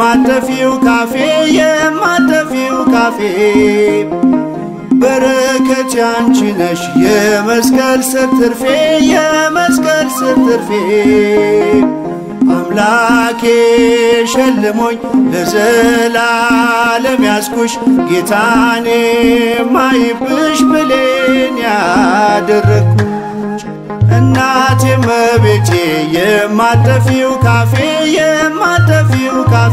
የማጠፊው ካፌ የማጠፊው ካፌ በረከት ያንቺ ነሽ የመስቀል ስር ትርፌ የመስቀል ስር ትርፌ አምላኬ ሸልሞኝ ለዘላለም ያስኩሽ ጌታኔ ማይብሽ ብሌን ያደረግኩሽ እናቴ መቤቴ የማጠፊው ካፌ የማጠፊው ካፌ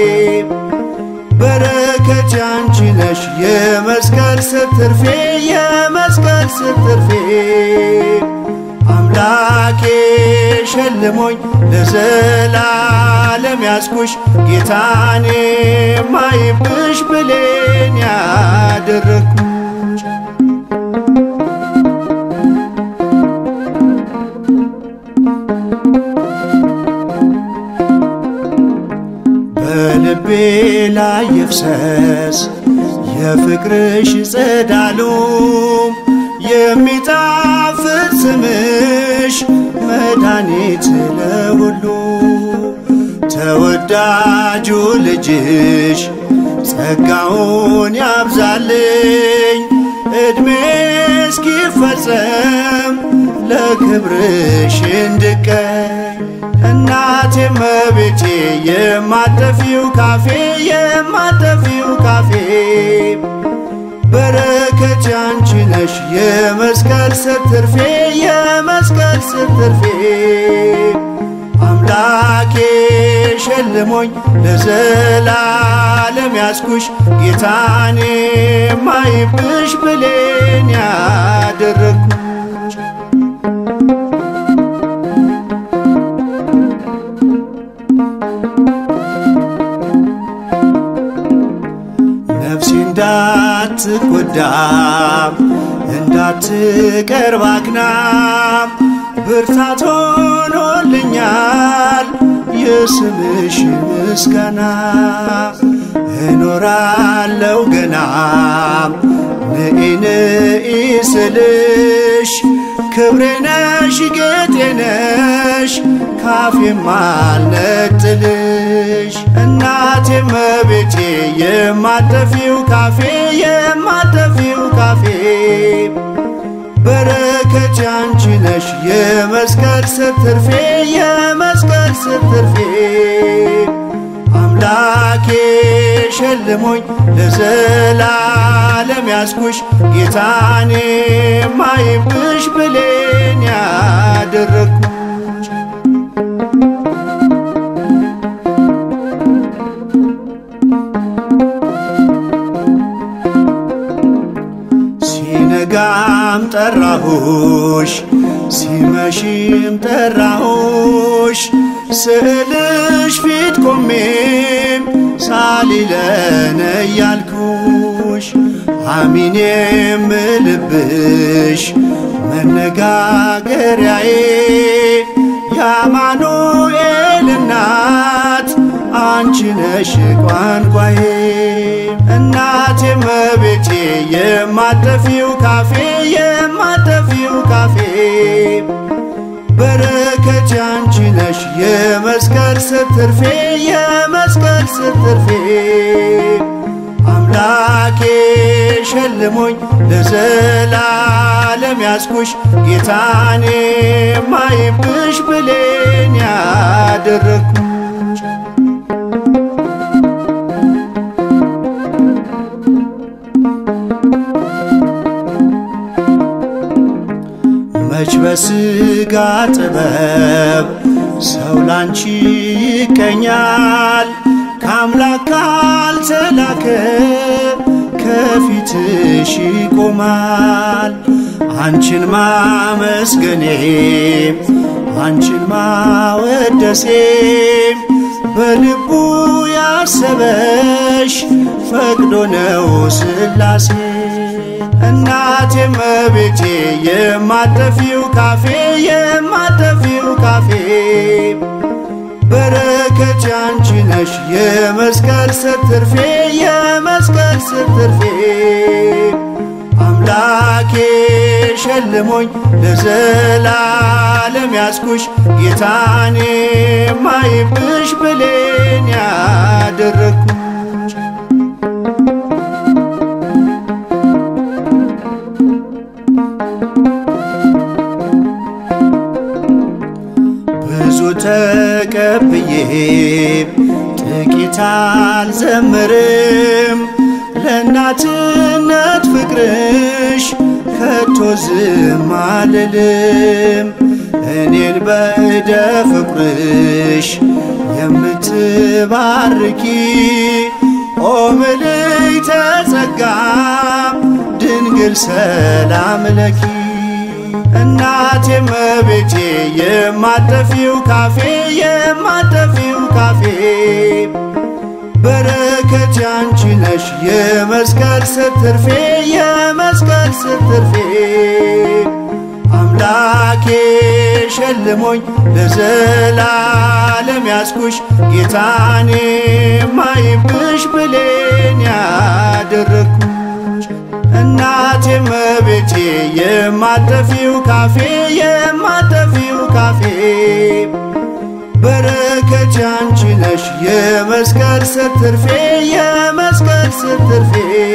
በረከት ያንቺ ነሽ የመስቀል ስር ትርፌ የመስቀል ስር ትርፌ አምላኬ ሸልሞኝ ለዘላለም ያስኩሽ ጌታኔ ማይብሽ ብሌን ያደረግኩሽ በልቤ ላይ ይፍሰስ የፍቅርሽ ጸዳሉ የሚጣፍጥ ስምሽ መድኃኒት ለሁሉ ተወዳጁ ልጅሽ ጸጋውን ያብዛልኝ ዕድሜ እስኪፈጸም ለክብርሽ እንድቀኝ እናቴ መቤቴ የማጠፊው ካፌ የማጠፊው ካፌ በረከት ያንቺ ነሽ የመስቀል ስር ትርፌ የመስቀል ስር ትርፌ አምላኬ ሸልሞኝ ለዘላለም ያስኩሽ ጌታኔ ማይብሽ ብሌን ያደረግኩሽ ነፍሴ እንዳትጎዳ እንዳትቀርብ አክናም ብርታት ሆኖልኛል የስምሽ ምስጋና እኖራለው ገና ንኢ ንኢ ስልሽ ክብሬ ነሽ ጌጤ ነሽ ካፌም አልነጥልሽ እናቴ መቤቴ የማጠፊው ካፌ የማጠፊው ካፌ በረከት ያንቺ ነሽ የመስቀል ስር ትርፌ የመስቀል ስር ትርፌ አምላኬ ሸልሞኝ ለዘላለም ያስኩሽ ጌታኔ ማይብሽ ብሌን ያደረግኩሽ ሲነጋም ጠራሁሽ ሲመሽም ጠራሁሽ ስዕልሽ ፊት ቆሜም ሳሊለነ እያልኩሽ አሚን የምልብሽ መነጋገሪያዬ የአማኑኤል እናት አንቺ ነሽ ቋንቋዬ እናቴ መቤቴ የማጠፊው ካፌ የማጠፊው ካፌ በረከት ያንቺ ነሽ የመስቀል ስር ትርፌ የመስቀል ስር ትርፌ አምላኬ ሸልሞኝ ለዘላለም ያስኩሽ ጌታኔ ማይብሽ ብሌን ያደረግኩሽ መች በስጋ ጥበብ ሰው ላንቺ ይቀኛል ከአምላክ ካልተላከ ከፊትሽ ይቆማል አንቺን ማመስገኔም አንቺን ማወደሴም በልቡ ያሰበሽ ፈቅዶ ነው ስላሴ እናቴ መቤቴ የማጠፊው ካፌ የማጠፊው ካፌ በረከት ያንቺ ነሽ የመስቀል ስር ትርፌ የመስቀል ስር ትርፌ አምላኬ ሸልሞኝ ለዘላለም ያስኩሽ ጌታኔ ማይብሽ ብሌን ያደረግኩሽ ብዙ ተቀብዬ ጥቂት አልዘምርም ለእናትነት ፍቅርሽ ከቶ ዝም አልልም እኔን በእደ ፍቅርሽ የምትባርኪ ኦ ምልዕተ ጸጋ ድንግል ሰላም ለኪ እናቴ መቤቴ የማጠፊው ካፌ የማጠፊው ካፌ በረከት ያንቺ ነሽ የመስቀል ስር ትርፌ የመስቀል ስር ትርፌ አምላኬ ሸልሞኝ ለዘላለም ያስኩሽ ጌታኔ ማይብሽ ብሌን ያደረግኩሽ እናቴ መቤቴ የማጠፊው ካፌ የማጠፊው ካፌ በረከት ያንቺ ነሽ የመስቀል ስር ትርፌ የመስቀል ስር ትርፌ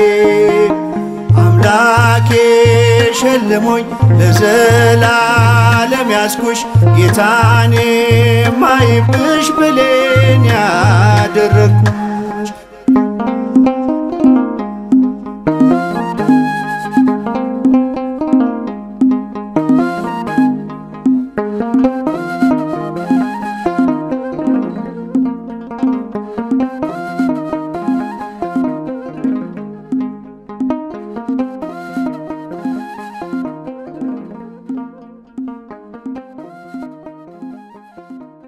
አምላኬ ሸልሞኝ ለዘላለም ያስኩሽ ጌታኔ ማይብሽ ብሌን ያደረግኩ